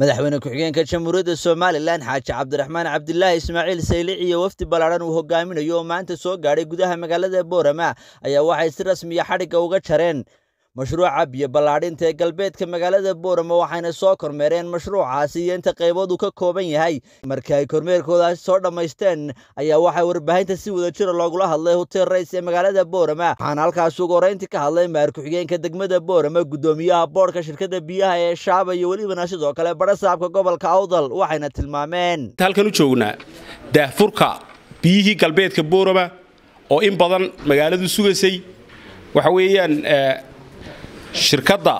madaxweyne ku-xigeenka jamhuuriyadda somalilan xaaji cabdiraxmaan cabdilaahi ismaaciil saylic iyo wafdi ballaadhan uu hogaaminayo oo maanta soo gaadhay gudaha magaalada boorama ayaa waxay si rasmiya xadhigga uga jareen mashruuca biyo ballaadhinta ee galbeedka magaalada boorama waxayna soo kormeereen mashruucaasi iyo inta qaybood uu ka kooban yahay markii ay kormeerkoodaasi soo dhammaysteen ayaa waxaa warbaahinta si wada jira loogula hadlay hotel rays ee magaalada boorama waxaana halkaas ugu horreyntii ka hadlay maar ku-xigeenka degmada boorama guddoomiyaha boodhka shirkadda biyaha ee shaaba iyo welibana sidoo kale badhasaabka gobolka awdal waxayna tilmaameen halkan u joognaa daahfurka biyihii galbeedka boorama oo in badan magaaladu sugaysay waxa weeyaan shirkadda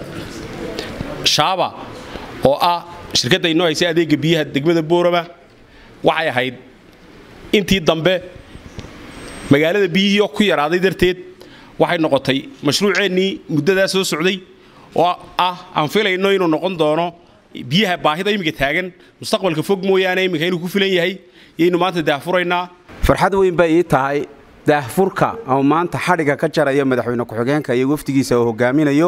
shaaba oo ah shirkadda inoo haysay adeegga biyaha degmada boorama waxay ahayd intii dambe magaalada biyihii oo ku yaraaday darteed waxay noqotay mashruuceennii muddadaa soo socday oo ah aan filayno inuu noqon doono biyaha baahida iminka taagan mustaqbalka fog mooyaane iminka inuu ku filan yahay yaynu maanta daahfuraynaa farxad weyn bay ii tahay daahfurka oo maanta xadhigga ka jaraya madaxweyne ku-xigeenka iyo wafdigiisa oo hogaaminayo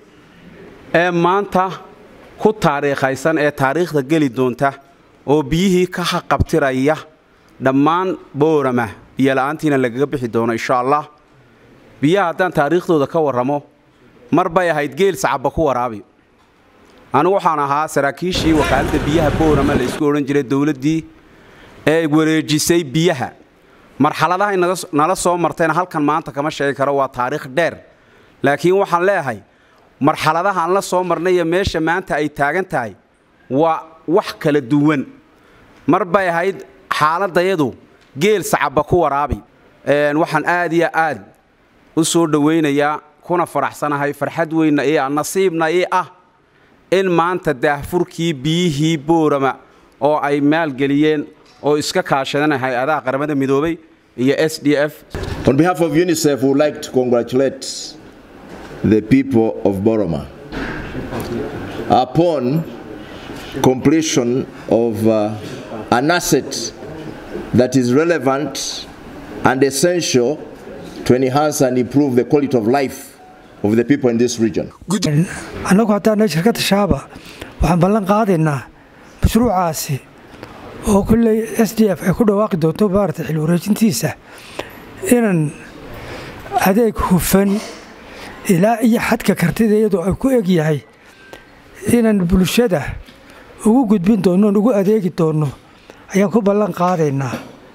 ee maanta ku taariikhaysan ee taariikhda geli doonta oo biyihii ka haqabtiraya dhammaan boorama biyola'aantiina lagaga bixi doono insha allah biyaha haddaan taariikhdooda ka warramo mar bay ahayd geel sacabba ku waraabi anigu waxaan ahaa saraakiishii wakaaladda biyaha boorama la isku odhan jiray dowladdii ee wareejisay biyaha marxaladahay nala soo martayna halkan maanta kama sheegi karo waa taariikh dheer laakiin waxaan leeyahay marxaladahaan la soo marnay iyo meesha maanta ay taagan tahay waa wax kala duwan mar bay ahayd xaaladayadu geel sacabba ku waraabi waxaan aad iyo aad u soo dhowaynayaa kuna faraxsanahay farxad weynna ii ah nasiibna ii ah in maanta daahfurkii biyihii boorama oo ay maalgeliyeen oo iska kaashadana hay-adaha qaramada midoobay iyo s d f On behalf of UNICEF, we would like to congratulate the people of Boroma upon completion of uh, an asset that is relevant and essential to enhance and improve the quality of life of the people in this region. annagu haddaana shirkadda shaaba waxaan ballan qaadaynaa mashruucaasi oo kulley s d f ay ku dhawaaqi doonto maarata xil wareejintiisa inaan adeeg hufan ilaa iyo xadka kartida iyadoo ay ku eg yahay inaan bulshada ugu gudbin doonno oon ugu adeegi doonno ayaan ku ballan qaadaynaa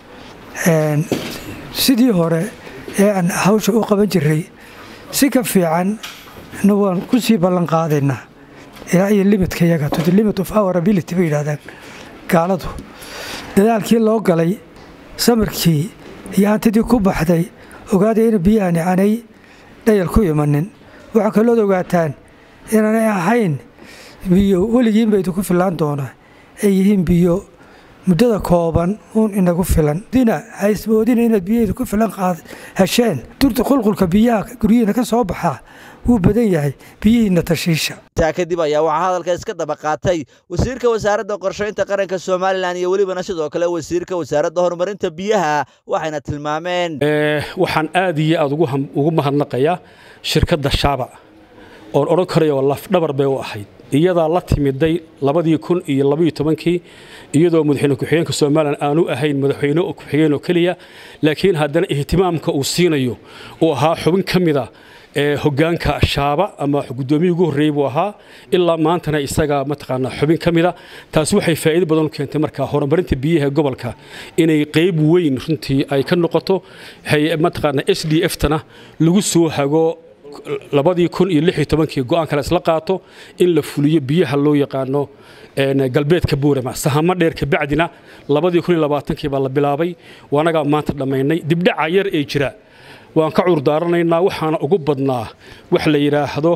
sidii hore ee aan hawsha u qaban jiray si ka fiican na waan ku sii ballan qaadaynaa ilaa iyo limitka yaga to the limit of our ability bay yidhahdaan gaaladu dadaalkii loo galay samirkii iyo hantidii ku baxday ogaada ina biyahani aanay dhayal ku imanin waxaa kalood ogaataan inaanay ahayn biyo weligiinba idinku filaan doona ay yihiin biyo muddada kooban uun inagu filan dina haysmoodina inaad biyo idinku filan hesheen durta qulqulka biyaha guryihiina ka soo baxaa wuu badan yahay biyihiinna tashiisha taa kadib ayaa waxaa hadalka iska daba qaatay wasiirka wasaaradda qorshaynta qaranka somalilan iyo welibana sidoo kale wasiirka wasaaradda horumarinta biyaha waxayna tilmaameen waxaan aad iyo aad ugu mahadnaqayaa shirkadda shaaba oon odhan karayoo lafdhabar bay u ahayd iyadaa la timiday labadii kun iyo labaiyo tobankii iyadoo madaxweyne ku-xigeenka somalilan aanu ahayn madaxweyne ku-xigeen oo keliya laakiin haddana ihtimaamka uu siinayo uu ahaa xubin ka mida ee hoggaanka shaaba ama guddoomiyii ugu horreeyey buu ahaa ilaa maantana isaga mataqaanaa xubin ka mida taasi waxay faa'iido badan u keentay marka horumarinta biyaha gobolka inay qayb weyn runtii ay ka noqoto mataqaanaa s d f tana lagu soo hago labadii kun iyo lix iyo tobankii go-aan kale isla qaato in la fuliyo biyaha loo yaqaano galbeedka buurama sahamo dheer kabacdina labadii kun iyo labaatankii baa la bilaabay waanagaa maanta dhammaynay dibdhaca yar ee jira waan ka cuurdaaranaynaa waxaana ugu badnaa wax la yidhaahdo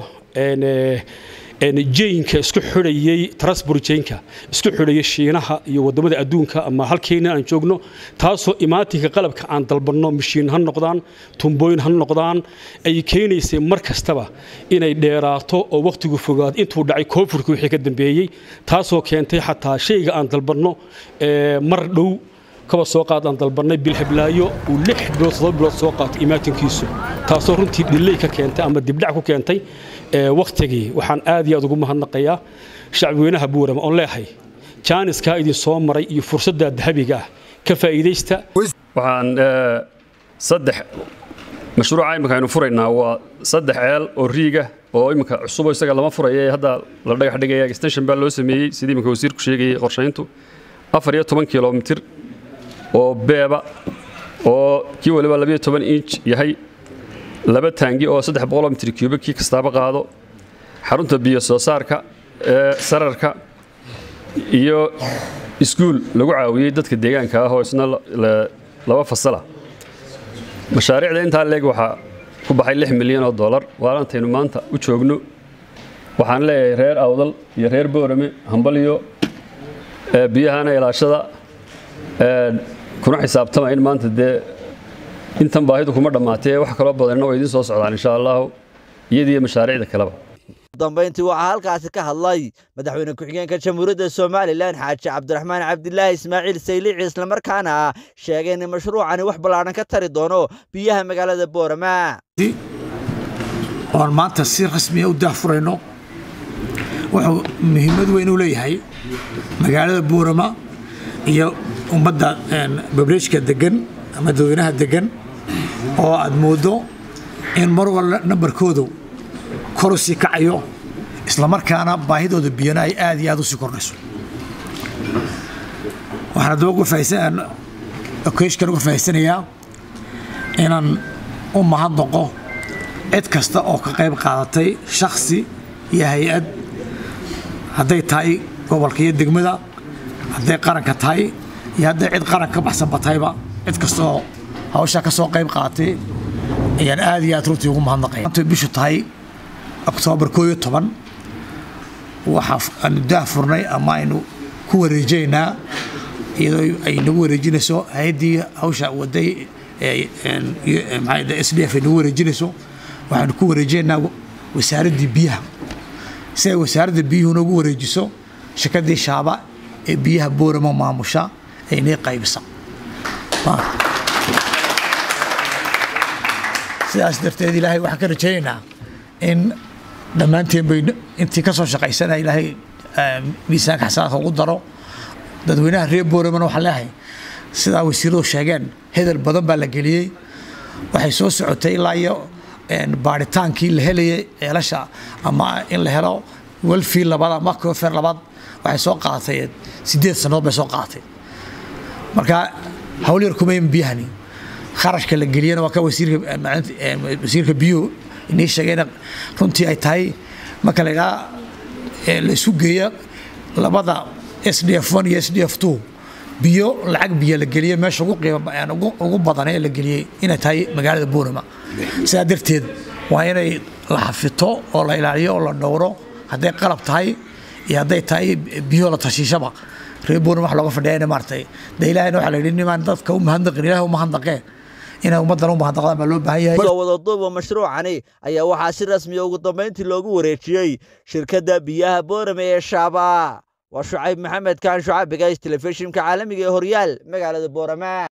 jeinka isku xidhayey trasburjeinka isku xidhayay shiinaha iyo waddamada adduunka ama halkeena aan joogno taasoo imaatinka qalabka aan dalbanno mashiin ha noqdaan tumbooyin ha noqdaan ay keenaysay mar kastaba inay dheeraato oo wakhtigu fogaado intuu dhacay koonfurka wixii ka dambeeyey taasoo keentay xataa shayga aan dalbanno mar dhow kaba soo qaad aan dalbannay bilhablaayo uu lix bilood todoba bilood soo qaato imaatinkiisu taasoo runtii dhilay ka keentay ama dibdhac ku keentay wakhtigii waxaan aad iyo aad ugu mahadnaqayaa shacbweynaha buurama oon leehay jaaniskaa idin soo maray iyo fursadda dahabiga ah ka faa'iidaysta waxaan saddex mashruuca imika aynu furaynaa waa saddex ceel oo riiga oo imika cusubo isaga lama furaya ee hadda la dhagax dhigaya extension baa loo sameeyey sidii imika wasiirku sheegayay qorshayntu afar iyo toban kilomitir oo beeba oo kii waliba labiyo toban inch yahay laba taangi oo saddex boqoloo mitir cubic kii kastaaba qaado xarunta biyo soo saarka ee sararka iyo iskuul lagu caawiyey dadka deegaanka ah oo isna laba fasala mashaariicda intaa leeg waxaa ku baxay lix milyan oo dollar waaantaynu maanta u joogno waxaan leeyahay reer awdal iyo reer boorame hambalyo biyahana ilaashada kuna xisaabtama in maanta dee intan baahidu kuma dhammaatee wax kaloo badanna waa idiin soo socdaan insha allahu iyadiiyo mashaariicda kaleba dambayntii waxaa halkaasi ka hadlay madaxweyne ku-xigeenka jamhuuriyadda somalilan xaaji cabdiraxmaan cabdilaahi ismaaciil saylici islamarkaana sheegay in mashruucani wax ballaadhan ka tari doono biyaha magaalada boorama oon maanta si rasmiya u daahfurayno wuxuu muhiimad weyn u leeyahay magaalada boorama iyo ummadda babreejka degan ama dadweynaha degan oo aad mooddo in mar walba nambarkoodu koru sii kacayo islamarkaana baahidooda biyana ay aad iyo aad u sii kordhayso waxaan haddaba okeshkan uga fahaysanayaa inaan u mahadnaqo cid kasta oo ka qayb qaadatay shakhsi iyo hay-ad hadday tahay gobolka iyo degmada hadday qaranka tahay iyo hadday cid qaran ka baxsanba tahayba cid kasta oo hawshaa ka soo qayb qaadatay ayaan aad iyo aad runtii ugu mahadnaqaya intay bishu tahay oktoobar koo iyo toban waxaa aanu daah furnay ama aynu ku wareejaynaa iyadoo ay nagu wareejinayso hay-addii hawsha waday s d f ay nagu wareejinayso waxaanu ku wareejinaynaa wasaaraddii biyaha si ay wasaaradda biyuhu nagu wareejiso shirkaddii shaaba ee biyaha boorama maamusha ay nii qaybisa sidaas darteed ilaahay waxaan ka rajaynaynaa in dhammaanteen bay intii ka soo shaqaysana ilaahay miisaanka xasanaadka ugu daro dadweynaha reer booramana waxaan leeyahay sidaa wasiiradu sheegeen hedel badan baa la geliyey waxay soo socotay ilaa iyo baaritaankii la helayay ceelasha ama in la helo welfii labaad ama kofer labaad waxay soo qaadatay sideed sannadood bay soo qaadatay marka hawl yar kumayn biyahani kharashka la geliyana waa ka wasiirka biyuhu inii sheegayna runtii ay tahay marka la idhaha la isu geeya labada s d f one iyo s d f two biyo lacag biyo la geliyey meesha ugu qiimo ugu badan ee la geliyey inay tahay magaalada boorama sidaa darteed waa inay la xafito oo la ilaaliyo oo la dhowro hadday qalab tahay iyo hadday tahay biyo la tashiishaba reer boorama wax looga fadhiya ina maartay de ilahayna waxaa la yidhi nimaan dadka u mahadnaqin ilaah u mahadnaqee inay ummaddan u mahadnaqdaan baa loo baahan yahay soo wadaduuba mashruucani ayaa waxaa si rasmiya ugu dambayntii loogu wareejiyey shirkadda biyaha boorame ee shaaba waa shucayb maxamed kaan shucaabigays telefishinka caalamiga ee horyaal magaalada boorama